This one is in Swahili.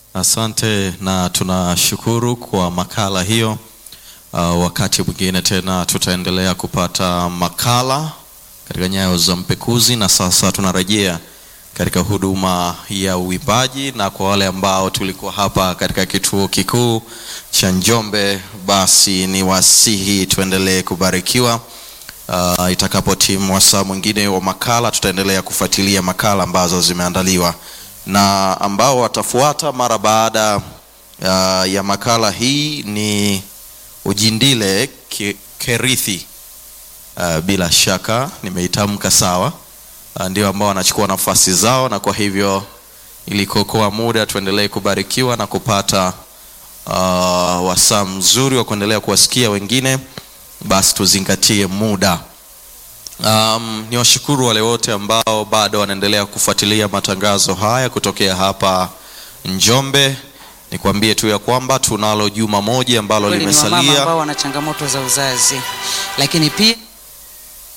Asante na tunashukuru kwa makala hiyo. Uh, wakati mwingine tena tutaendelea kupata makala katika nyayo za mpekuzi, na sasa tunarejea katika huduma ya uimbaji, na kwa wale ambao tulikuwa hapa katika kituo kikuu cha Njombe, basi ni wasihi tuendelee kubarikiwa. Uh, itakapotimu wasaa mwingine wa makala, tutaendelea kufuatilia makala ambazo zimeandaliwa na ambao watafuata mara baada uh, ya makala hii ni Ujindile Ke- Kerithi. Uh, bila shaka nimeitamka sawa. Uh, ndio ambao wanachukua nafasi zao, na kwa hivyo ili kuokoa muda tuendelee kubarikiwa na kupata uh, wasaa mzuri wa kuendelea kuwasikia wengine, basi tuzingatie muda. Um, ni washukuru wale wote ambao bado wanaendelea kufuatilia matangazo haya kutokea hapa Njombe. Nikwambie tu ya kwamba tunalo juma moja ambalo Kweli ni wamama limesalia. ambao wana changamoto za uzazi, lakini pia